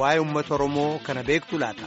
waa'ee uummata Oromoo kana beektu laata?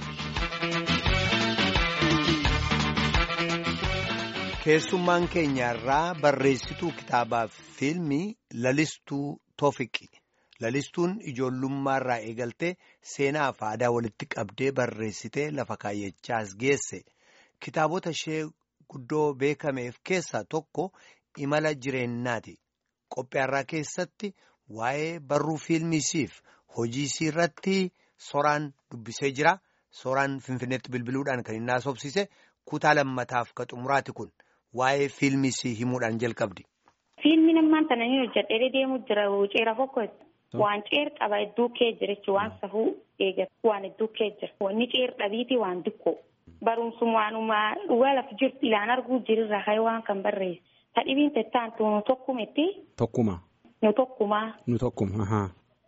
Keessummaan keenyarraa barreessituu kitaabaa fi fiilmii Lalistuu Toofiqi. Lalistuun ijoollummaarraa eegaltee seenaa fi aadaa walitti qabdee barreessitee lafa kaayyachaas geesse. Kitaabota ishee guddoo beekameef keessaa tokko imala jireenyaati. Qophiyaarraa keessatti waa'ee barruu fiilmisiif hojii isii irratti soraan dubbisee jira. Soraan Finfinneetti bilbiluudhaan kan inni haasofsise kutaa lammataaf ka xumuraati kun waa'ee fiilmisii himuudhaan jalqabdi. Fiilmiin ammaan kana ni hojjedhee deemu jira ceera fokkooti. Waan ceer qaba hedduu kee jira jechuun waan safuu eegatu waan hedduu kee jira. Wanni ceer dhabiiti waan xiqqoo. Barumsuma waanuma dhugaa lafa jirtu ilaan arguu jirirraa ka'ee waan kan barreesse. Tadhibiin tettaan nu tokkumetti. Tokkuma. Nu tokkumaa. Nu tokkuma.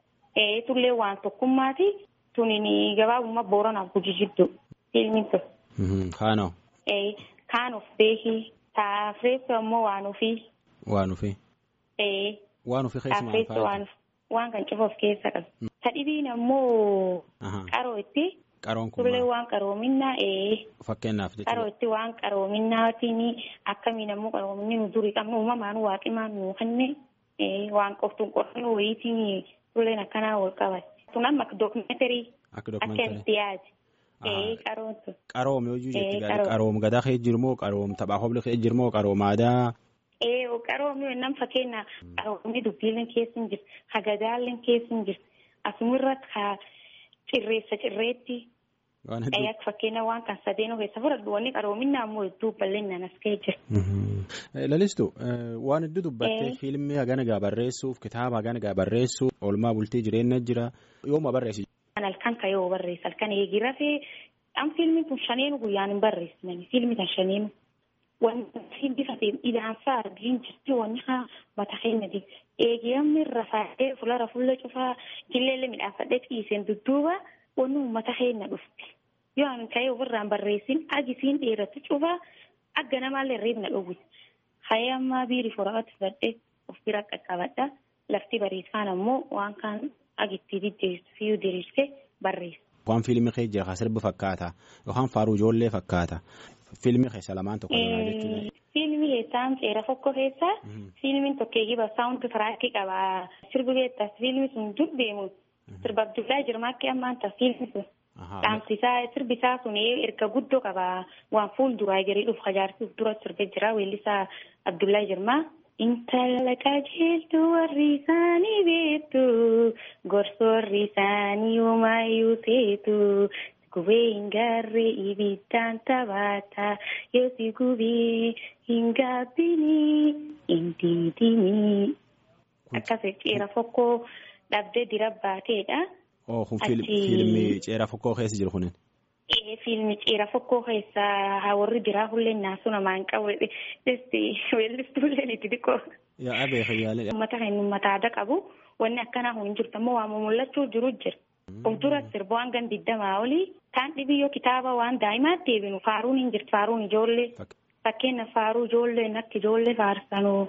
Ee tullee waan tokkummaati. Tuniin gabaabummaa booranaaf guji jidduu. Fiilmiin sun. Kaanoo. Ee kaan of beekii. Taafreessu ammoo waan ofii. Waan ofii. Ee. Waan ofii keessumaa Taafreessu waan waan kan cufa of keessa qabu. Tadhibiin ammoo. Qaroo itti. Qaroon kun Tullee waan qaroominaa ee. Fakkeenyaaf Qaroo jechuudha. itti waan qaroominaatiin akkamiin ammoo qaroominni nu durii qabnu uumamaan waaqimaan nu kenne waan qoftuun qorannoo wayiitiin tulleen akkanaa wal qabate. Kun amma dookumeentarii Akka akka dookumentaarii. itti yaade. Ee qaroon sun. Qaroom yoo jechuudha Ee, gaari qaroom. qaroom gadaa kee jirmoo qaroom taphaa hobla kee jirmoo qaroom aadaa. Ee qaroomi nam fakkeenya qaroomni dubbiileen keessa hin jirtu hagadaalleen keessa hin jirtu asumirratti ka cirreessa cirreetti Waan ee hedduu. akka fakkeenya waan kan sadeen keessa fudhadhu wanni qaroominaa ammoo hedduu bal'inaan as ka'ee jira. Lalistu waan hedduu dubbattee Ee. fiilmii hagana gaa barreessuuf kitaaba hagana gaa barreessuuf oolmaa bultii jireenya jira yooma barreessi. Kan halkan ka yoo barreessa halkan eegi rafee an fiilmiin kun shaneenu guyyaan hin barreessinani fiilmi kan shaneenu wanti bifa ilaansaa argiin jirti wanni haa mata keenyati eegi ammi rafaadhee fulara fuula cufaa jilleellee midhaafadhee ciiseen dudduuba wanni uummata keenya dhufti yoo an ka'ee ofirraan barreessin agisiin dheeratu cufaa agga namaallee reebna dhowwite ka'ee ammaa biiri foraatti fudhadhee of bira qaqqabadha lafti bariisaan ammoo waan kaan agitti diddeessu fiyyuu diriirsee barreessa. Waan fiilmii kee jira kan sirba fakkaata yookaan faaruu ijoollee fakkaata fiilmii keessa lamaan tokko lamaa jechuudha. Fiilmi keessaan seera tokko keessa fiilmiin tokkeeyyii saawundi tiraakii qaba. Sirbi keessas fiilmi sun dur deemu sirba Abdullaa Jirmaakki ammaan ta'a fiilmi sun. Ahaa. Dhaamsisaa sirbisaa sun erga guddoo qaba. Waan fuulduraa jirii dhufu hajaarsuuf dura sirbe jira weellisaa Abdullaa Jirmaa. Intala qajeeltuu warri isaanii beektu gorsa warri isaanii homaayyuu seetu gubee hin gaarree ibiddaan taphaata yoo si gubee hin gaabbinii hin diidinii. Akkasii ceera fokkoo dhabdee dira baateedha. Oo kun fiil- Achi- fiilmii ceera fokkoo keessa jiru kunin. Ee, fiilmi ceera fokkoo keessaa haa warri biraa hulleen naasuu namaa hin qabu. Weellistuulleen itti xiqqoo. Yaa abee fayyaalee. Uummata kan uummata aadaa qabu wanni akkanaa hin jirtu ammoo waan mul'achuu jiru jira. Of dura sirba waan gan digdamaa olii kaan dhibiyyoo kitaaba waan daa'imaatti deebinu faaruun hin jirtu faaruun ijoollee. Fakk- Fakkeenya faaruu ijoolleen akka ijoollee faarsanuu.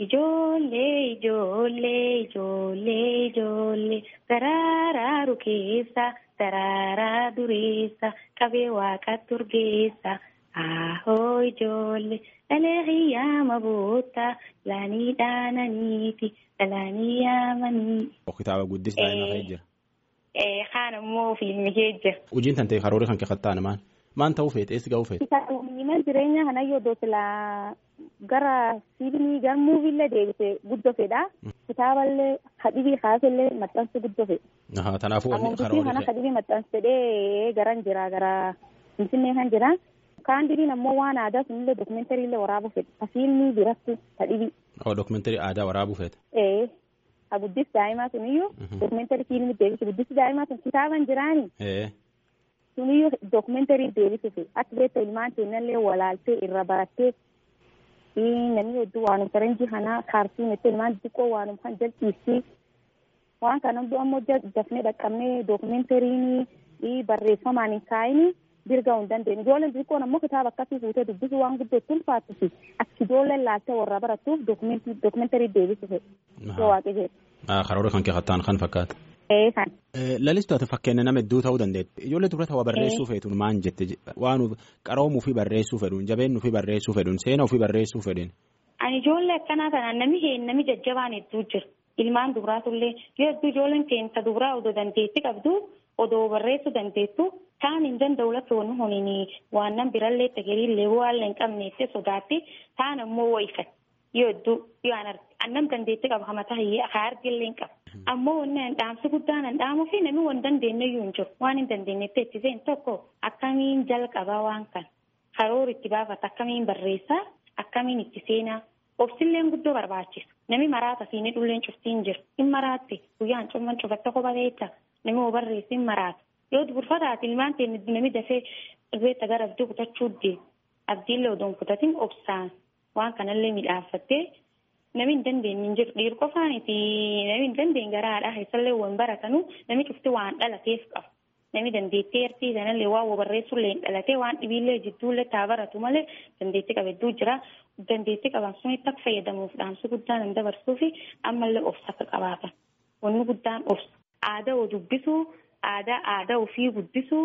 Ijoollee ijoollee ijoollee ijoollee daraaraa keessa daraaraa dureessa qabee waaqa turgeessa ahoo ijoollee dhalee hiyyaama boota laanii dhaananiiti dhalaanii yaamanii. Kitaaba guddis daa'ima kee jira. Kaan ammoo fiilmi kee jira. Hojiin tantee karoora kan keekkattaane maal? Maan ta'uu feete eessi ga'uu feete? Mana jireenya kana yoo doosila gara fiilmii gara muuviillee deebise guddoo fedha. Kitaaballee hadhibii kaasellee maxxansu guddoo fedha. Ahaa kanaafuu wanni Amantii karoora kana kee. hadhibii maxxansedhee garan jira gara Finfinnee kan jira. Kaan diriin ammoo waan aadaa sunillee dookumentariillee waraabuu fedha. Fiilmii biratti hadhibii. Oo dookumentari aadaa waraabuu feete. Ee ha guddis daa'imaa suniyyuu dookumentarii fiilmii deebisu guddisi daa'imaa sun kitaaban jiraani. Ee. suniyyuu dookumentarii deebisuuf akka beektu ilmaan keenyallee walaaltee irra barattee namni hedduu waanuma faranjii kana kaartuun itti ilmaan xiqqoo waanuma kan jalchiistii waan kana hunduu ammoo dafnee dhaqqabnee dookumentariin barreeffamaan hin kaa'ini dirga hin dandeenye ijoolleen xiqqoon ammoo kitaaba akkasii fuutee dubbisuu waan guddoo itti ulfaattusi akka ijoolleen laaltee warra barattuuf dookumentarii deebisuuf yoo waaqe jedhe. Karoora kan keekattaan kan fakkaata. Eesan. Lalistu ati fakkeenya nama hedduu ta'uu dandeetti. Ijoollee dura ta'uu barreessuu feetuun maan jette waan qaroomuu fi barreessuu fedhuun jabeenuu fi barreessuu fedhuun seenaa fi barreessuu fedhuun. Ani ijoollee akkanaa kanaan namni heen namni jajjabaan hedduu jira. Ilmaan dubaraatullee yoo hedduu ijoolleen keessa dubaraa odoo dandeetti qabdu odoo barreessuu dandeettu taan hin danda'u lafa wanni huniin waan nan birallee tagariillee waan hin qabneetti sodaatti taan ammoo wayifat yoo hedduu yoo an arge annam dandeetti qaba hamataa hiyyee haa argillee hin qaba. Ammoo wanni an dhaamsi guddaan an dhaamuu fi namni waan dandeenye iyyuu hin jiru waan hin dandeenyetti ittiseen tokko akkamiin jalqabaa waan kan karoora itti baafata akkamiin barreessaa akkamiin itti seenaa obsilleen guddoo barbaachisa namni maraata siinii dhulleen cuftiin jiru hin maraatte guyyaan cumman cufatta kopha beekta namni hoo barreessi hin maraata yoo duburfataati ilmaan teenya namni dafee irreetta gara abdii kutachuu deemu abdiillee odoon kutatin obsaan waan kanallee midhaaffattee. Namni hin dandeenye hin jiru dhiirri qofaaniti namni hin dandeenye garaadha keessallee waan baratanu namni cufti waan dhalateef qaba namni dandeettii ertii sanallee waan barreessullee hin dhalatee waan dhibiillee jidduullee taa baratu malee dandeettii qaba hedduu jira dandeettii qaban sunitti akka fayyadamuuf dhaamsi guddaan hin dabarsuu fi ammallee obsa akka qabaatan wanni guddaan obsa aadaa dubbisuu aadaa aadaa ofii guddisuu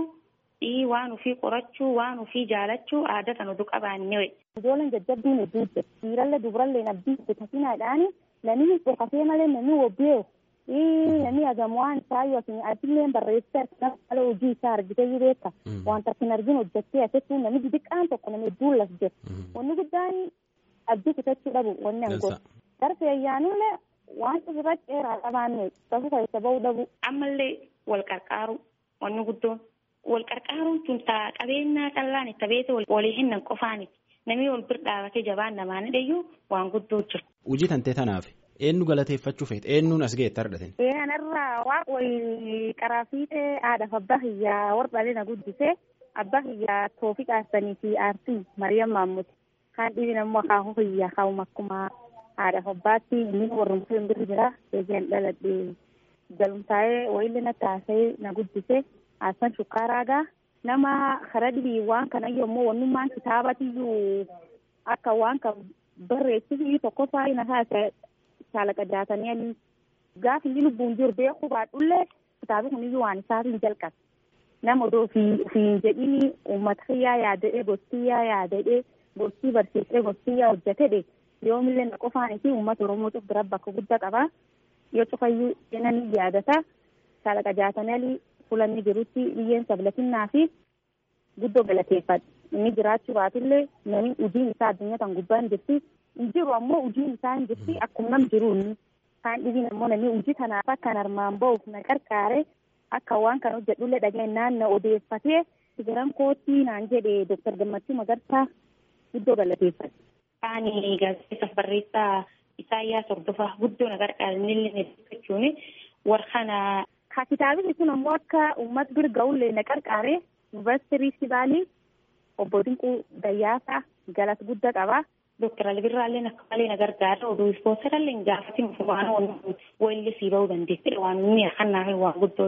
waan ofii qorachuu waan ofii jaalachuu aadaa kan oduu qabaannee Ijoolleen jajjabduun hedduu jira. Dhiirallee dubarallee abdii bitatinaadhaan namni dhokatee malee namni wobbeewu namni hagamu waan isaa yookiin adillee barreessee nama haala hojii isaa argitee yoo beekta. Wanta akkin arginu hojjettee asettuu namni xixiqqaan tokko namni hedduun las jira. Wanni guddaan abdii kutachuu dhabu wanni an godhu. Darbe ayyaanillee waan irra dheeraa qabaanne bakka keessa bahuu dhabu. Ammallee wal qarqaaru wanni guddoon. Wal qarqaaruun tun qabeenyaa qallaan itti beete walii hinnan qofaaniti. Namni wal bira dhaabatee jabaan namaan hidhayyuu waan guddoo jira. Hojii tantee tanaaf eenyu galateeffachuu feete eenyuun as ga'etti argatin. Kanarraa waan wayii karaa fiixee haadhaaf abbaa hiyyaa warqaalee na guddisee abbaa hiyyaa toofii qaasanii fi aartii Mariyaam Maammuti. Kaan dhibiin ammoo akaakuu hiyyaa kaa'uma akkuma haadhaaf abbaatti inni warrumsuu hin birri jira eegaan dhaladhee galumtaa'ee wayiillee na taasee na guddisee Haassan Shukkaaraagaa. nama karaa dhibii waan kana yommuu wannummaan kitaabatiyyuu akka waan kan barreessisiyyuu tokkoffaa na haasa shaalaqa jaatanii alii gaafa inni lubbuun jiru beekuu baadhullee kitaabi kuniyyuu waan isaatiin jalqabe nama odoo ofiin jedhini uummata kiyyaa yaadadhee gostiyyaa yaadadhee gostii barsiisee gostiyyaa hojjetedhe yoomillee na qofaanifi uummata oromoo cuf bira bakka guddaa qabaa yoo cufayyuu seenanii yaadata shaalaqa jaatanii alii fulanni jirutti biyyeen sablatinaa fi guddoo galateeffadha. Inni jiraachuu baatullee namni hojiin isaa addunyaa kan gubbaa hin jirti. Hin jiru ammoo hojiin isaa hin jirti akkuma nam jiru inni. Kaan dhibiin ammoo namni hojii kanaaf akka armaan ba'uuf na qarqaare akka waan kana hojjedhullee dhageenyaan na odeeffatee sigaran koottii naan jedhe Dooktar Gammachuu Magarsaa guddoo galateeffadha. Kaani gaazexeessaaf barreessaa Isaayyaas Hordofaa guddoo na qarqaare inni jechuun warra Ka kitaabni kun ammoo akka uummata bira ga'ullee na qarqaare yuunivarsiitii Riifti Vaalii obbo Dinquu Dayyaasaa galata guddaa qaba. Dooktar Albirraallee akka malee na gargaara oduu ispoonsarallee gaafatiin waan walillee sii bahuu dandeessee waan inni akkanaa waan guddoo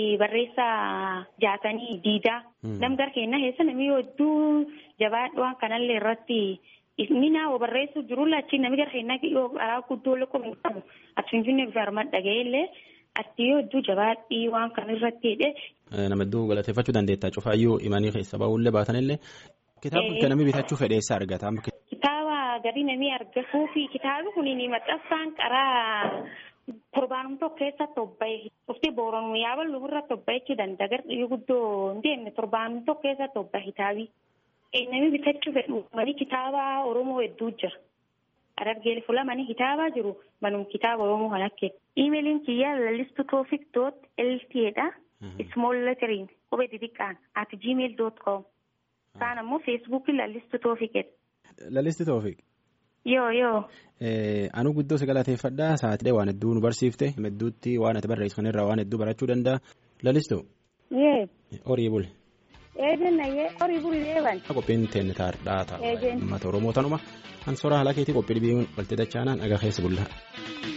barreessaa jaatanii diidaa nam gara keenyaa keessa namni hedduu jabaadhu waan kanallee irratti inni naa barreessuu jirulla achi namni gara keenyaa yoo karaa guddoo qabu ati finfinnee bifa armaan dhaga'eellee ati yoo hedduu jabaadhii waan kan irratti hidhe. Nama hedduu galateeffachuu dandeetta cufaayyuu imanii keessa ba'uullee baatanillee kitaaba kun namni bitachuu fedheessa argata. Kitaaba gadi namni argatuu fi kitaabni kun maxxansaan qaraa torbaanum tokko keessatti obbaye dhufti booranuu yaaballu irratti obba'echuu danda'a gardiyyu guddoo hin deemne torbaanum tokko keessatti obbaye kitaabi. Namni bitachuu fedhu mani kitaaba Oromoo hedduu jira. Arargeel fulamanii kitaabaa jiru manum kitaaba Oromoo kan akka iimeeliin kiyyaa lallistu toofik doot elteedha. Small lettering qubee xixiqqaan at gmail dot com. Kaan ammoo feesbuukii lallistu toofikidha. Lallistu toofik. Yoo yoo. Anu guddoo si galateeffadhaa sa'aatii waan hedduu nu barsiifte hedduutti waan ati barreessan irraa waan hedduu barachuu danda'a. Lallistu. Yee. Horii buli. Eejenna yee horii buli deeban. Qophiin teenne taardhaa ta'a. Eejen. Uummata Oromoo tanuma. An soraa haala keetii qophii dhibiin walti dachaanaan dhagaa keessa bullaa.